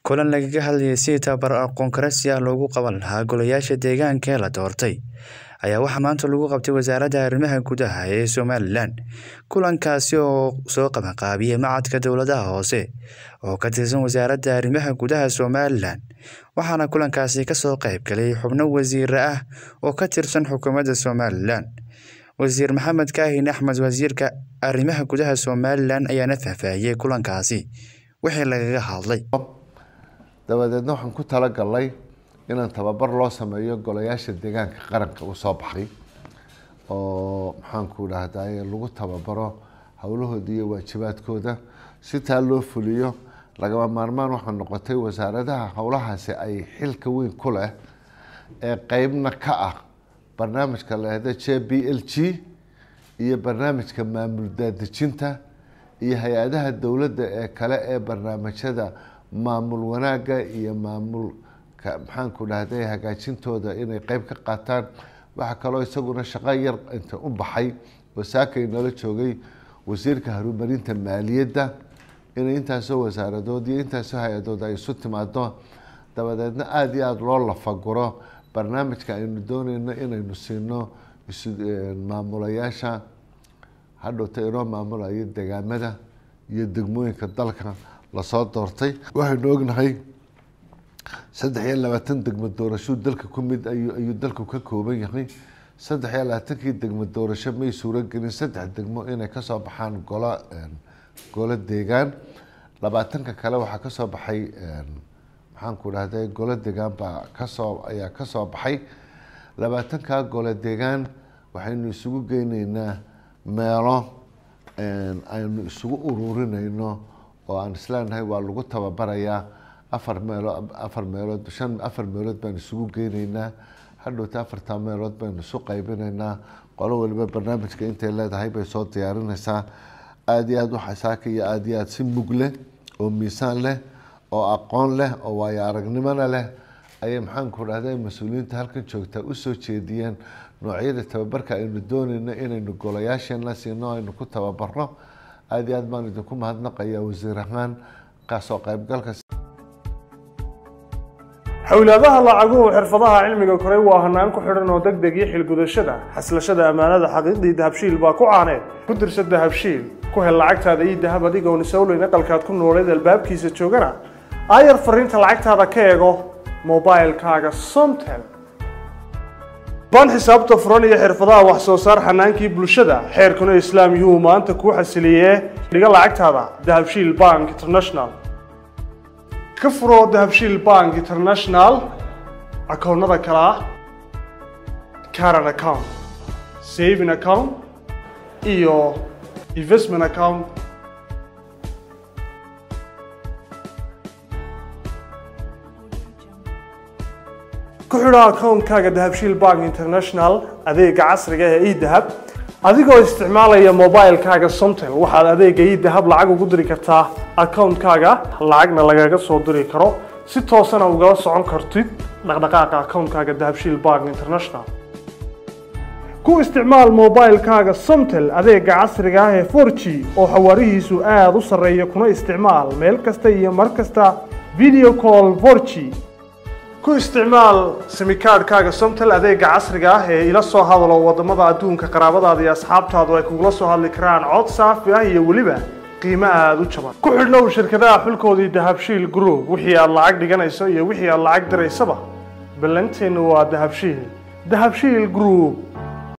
kulan lagaga hadlayay sidii tababar aqoon kororsi ah loogu qaban lahaa golayaasha deegaanka ee la doortay ayaa waxaa maanta lagu qabtay wasaaradda arrimaha gudaha ee somalilan kulankaasi oo soo qabanqaabiyey macadka dowladaha hoose oo ka tirsan wasaaradda arrimaha gudaha somalilan waxaana kulankaasi kasoo qayb galay xubno wasiire ah oo ka tirsan xukuumadda somalilan wasiir maxamed kaahin axmed wasiirka arrimaha gudaha somalilan ayaana faahfaahiyey kulankaasi wixii lagaga hadlay dabadeedna waxaan ku talagalnay inaan tababar loo sameeyo golayaasha deegaanka qaranka u soo baxay oo maxaanku dhahday lagu tababaro howlahooda iyo waajibaadkooda si taa loo fuliyo lagama maarmaan waxaa noqotay wasaaradaha howlahaasi ay xilka weyn ku leh ee qeybna ka ah barnaamijka lahda j b l g iyo barnaamijka maamul daadejinta iyo hay-adaha dowladda ee kale ee barnaamijyada maamul wanaagga iyo maamulka maxaanku dhahday hagaajintooda inay qeyb ka qaataan waxaa kaloo isaguna shaqo yar inta u baxay oo saakay nala joogay wasiirka horumarinta maaliyadda inay intaasoo wasaaradood iyo intaasoo hay-adood ay isu timaado dabadeedna aada iyo aada loo lafaguro barnaamijka aynu dooneyno inaynu siino maamulayaasha hadhowta inoo maamulayo degaamada iyo degmooyinka dalka lasoo doortay waxaynu ognahay saddex iyo labaatan degmo doorasho dalka ku mid ayuu dalku ka kooban yahay saddex iyo labaatankii degmo doorasho may suuragelin saddex degmo inay kasoo baxaan golo golo deegaan labaatanka kale waxaa kasoo baxay maxaanku dhahday golo deegaan baa kasoo ayaa kasoo baxay labaatanka golo deegaan waxaynu isugu geyneynaa meelo aynu isugu ururineyno oo aan isleenahay waa lagu tababarayaa afar meelo afar meelood shan afar meelood baan isugu geyneynaa hadhowta afartaa meelood baynu isu qeybineynaa qolo waliba barnaamijka intay leedahay bay soo diyaarineysaa aada iyo aada waxaa saaka iyo aada iyo aada si mug leh oo miisaan leh oo aqoon leh oo waayo aragnimona leh ayay maxaanku dhahday mas-uuliyiinta halkan joogtaa usoo jeediyeen noocyada tababarka aynu dooneyno inaynu golayaasheena siino aynu ku tababarno aada iyo aad baan idinku mahadnaqayaa wasiir ahaan kaasoo qeybgalka xowlaadaha lacaguhu xirfadaha cilmiga koray waa hanaan ku xidhan oo deg deg iyo xilgudashada xaslashada ammaanada xaqiiqdii dahabshiil baa ku caaneed ku dirsa dahabshiil ku hel lacagtaada iyo dahab adigoon isowleyn aqalkaad ku nooleed albaabkiisa joogana aayar fariinta lacagtaada ka eego mobilkaaga somtel ban xisaabta furan iyo xirfadaha wax soo saar xanaankii bulshada xeerkuna islaam yuu maanta kuu xasiliyee dhiga lacagtaada dahabshiil bank international ka furoo dahabshiil bank international akoonnada kale ah caran account saving account iyo investment account ku xidho akoonkaaga dahabshiil bank international adeega casriga ee edahab adigoo isticmaalaya mobilkaaga somtel waxaad adeega edahab lacag ugu diri kartaa akoonkaaga lacagna lagaga soo diri karo si toosana ugala socon kartid dhaqdhaqaaqa akoonkaaga dahabshiil bank international ku isticmaal mobilkaaga somtel adeega casriga ah ee forg oo xawaarihiisu aada u sarreeya kuna isticmaal meel kasta iyo mar kasta video call forg ku isticmaal simikaadhkaaga somtel adeega casriga ah ee ila soo hadalo wadamada adduunka qaraabadaada iyo asxaabtaadu ay kugula soo hadli karaan cod saafi ah iyo weliba qiimo aada u jaban ku xidhnow shirkadaha xulkoodii dahabshiil group wixii aad lacag dhiganayso iyo wixii aad lacag diraysaba ballanteennu waa dahabshiil dahabshiil group